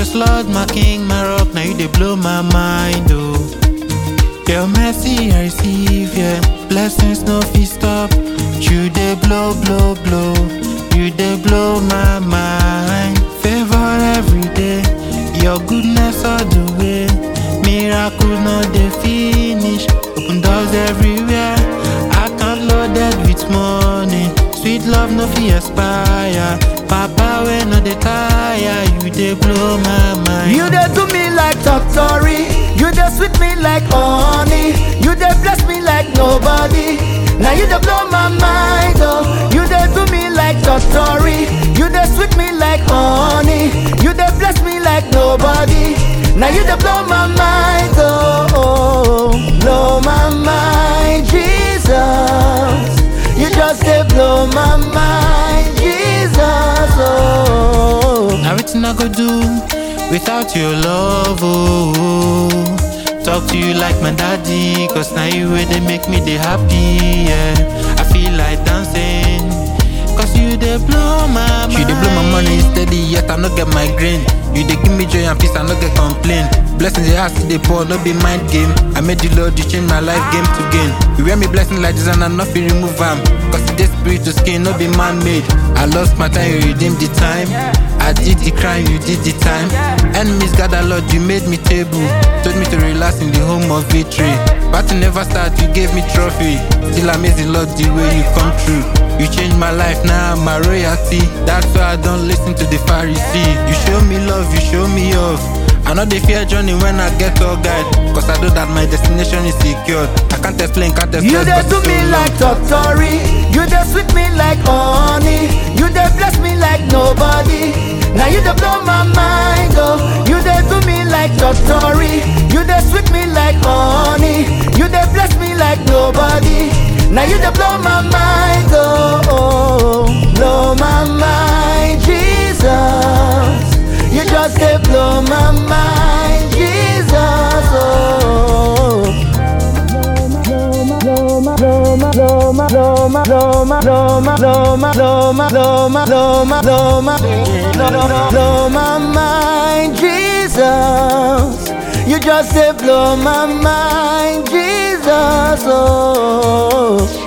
Cause Lord, my king, my rock, now you they blow my mind, oh. Your mercy I receive, yeah. Blessings no fee stop. You they blow, blow, blow. You they blow my mind. Favor every day. Your goodness all the way. Miracles no they finish. Open doors everywhere. Account loaded with money. Sweet love no fee expire. Papa when no they tire. You they blow my mind. You dey do me like Totori. You dey sweet me like honey. You dey bless me like nobody. Now you dey blow my mind, oh. You dey do me like Totori. You dey sweet me like honey. You dey bless me like nobody. Now you dey blow my mind, oh. oh. Blow my mind, Jesus. You just dey blow my mind, Jesus, oh. Now everything I go do without your love, oh. Talk to you like my daddy, cause now you way they make me they happy, yeah. I feel like dancing, cause you they blow my mind. She dey blow my money steady, yet I no get migraine. You dey give me joy and peace, I no get complain. Blessings they ask they pour, no be mind game. I made the Lord, you change my life game to gain. You wear me blessing like this and I not feel remove am. Cause the spirit to skin, no be man made. I lost my time, you redeemed the time. I did the crime, you did the time. Enemies gather, Lord, you made me table. Told me to relax in the home of victory. Battle never start, you gave me trophy. Still amazing, Lord, the way you come through. You changed my life, now I'm my royalty. That's why I don't listen to the Pharisee. You show me love, you show me off. I know they fear journey when I get all guide. Cause I know that my destination is secured. I can't explain, can't explain. You dey do me like Totori. You dey sweet me like honey. You dey bless me like nobody. Now you dey blow my mind, oh. You dey do me like Totori. You dey sweet me like honey. You dey bless me like nobody. Now you dey blow my mind, oh. oh. Blow my mind, Jesus. You just dey blow my mind, Jesus, oh. Blow my mind, Jesus. You just say blow my mind, Jesus. Oh.